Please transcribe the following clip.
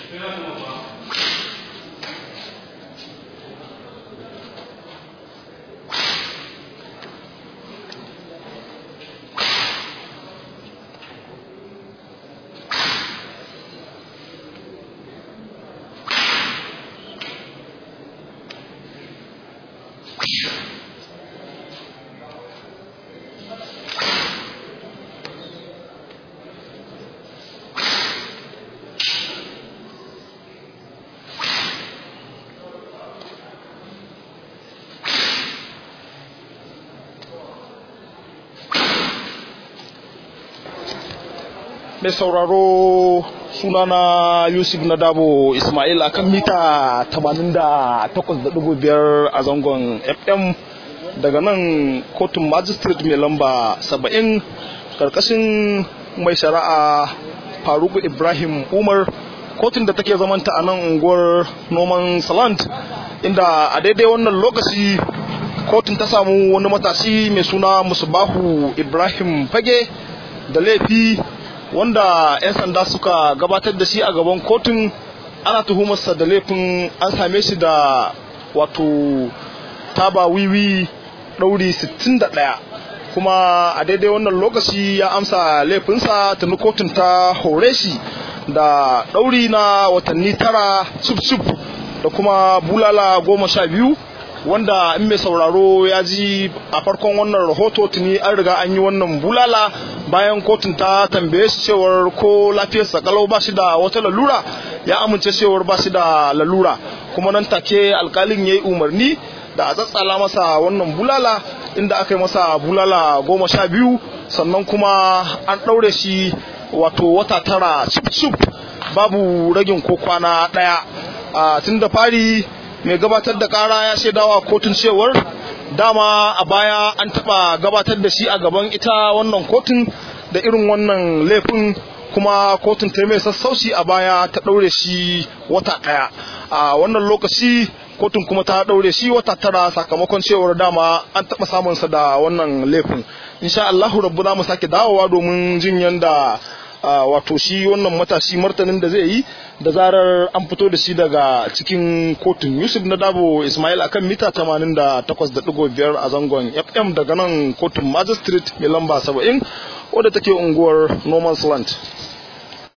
mai sauraro sunana yusuf na dabo ismail akan mita 88.5 a zangon fm daga nan kotun magistrate mai lamba 70 karkashin mai shari'a faruku ibrahim umar kotun da take zamanta a nan unguwar noman salant inda a daidai wannan lokaci kotun ta samu wani matashi mai suna musubahu ibrahim fage da laifi wanda 'yan sanda suka gabatar da shi a gaban kotun ana tuhumarsa da laifin an same shi da wato taba wiwi ɗauri 61 kuma a daidai wannan lokaci ya amsa laifinsa tuni kotun ta hore shi da ɗauri na watanni tara cif da kuma bulala goma sha biyu wanda in mai sauraro ya ji a farkon wannan rahoto tuni an riga an yi wannan bulala bayan kotun ta tambaye shi cewar ko lafiyarsa kalau ba shi da wata lalura ya amince cewar ba shi da lalura kuma nan take alkalin ya yi umarni da a tsatsala masa wannan bulala inda aka yi masa bulala goma sha biyu sannan kuma an ɗaure shi wato wata tara cip babu ragin ko kwana ɗaya tun da fari mai gabatar da kara ya shaidawa kotun cewar dama a baya an taba gabatar da shi a gaban ita wannan kotun da irin wannan laifin kuma kotun ta mai sassauci a baya ta daure shi wata daya a wannan lokaci kotun kuma ta daure shi wata tara sakamakon cewar dama an taba samunsa da wannan laifin insha Allahu rabbu za mu sake dawowa domin jin yanda wato shi wannan matashi martanin da zai yi da zarar an fito da shi daga cikin kotun yusuf na dabo ismail akan mita 88.5 a zangon fm daga nan kotun magistrate mai lamba 70 wadda take unguwar normal land